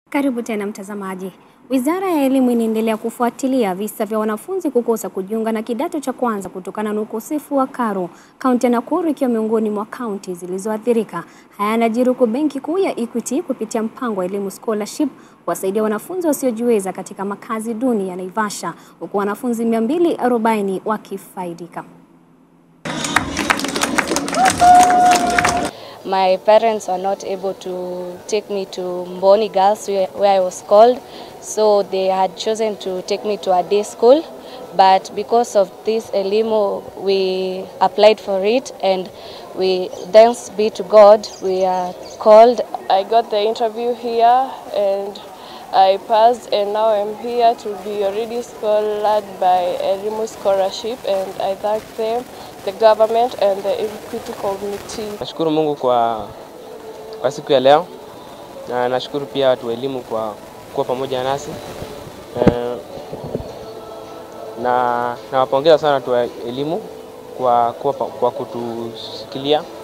Karibu tena mtazamaji. Wizara ya Elimu inaendelea kufuatilia visa vya wanafunzi kukosa kujiunga na kidato cha kwanza kutokana na ukosefu wa karo, kaunti ya Nakuru ikiwa miongoni mwa kaunti zilizoathirika. Haya yanajiri huku Benki Kuu ya Equity kupitia mpango wa elimu scholarship kuwasaidia wanafunzi wasiojiweza katika makazi duni ya Naivasha, huku wanafunzi 240 wakifaidika. My parents were not able to take me to Mboni Girls where, where I was called, so they had chosen to take me to a day school. But because of this Elimo, we applied for it and we, thanks be to God, we are called. I got the interview here and I passed and now I'm here to be already scholared by Elimu Scholarship and I thank them, the government and the Equity Committee. Nashukuru Mungu kwa, kwa siku ya leo na nashukuru pia watu wa elimu kwa kuwa pamoja nasi eh, na nawapongeza sana watu wa elimu kwa, kwa, kwa kutushikilia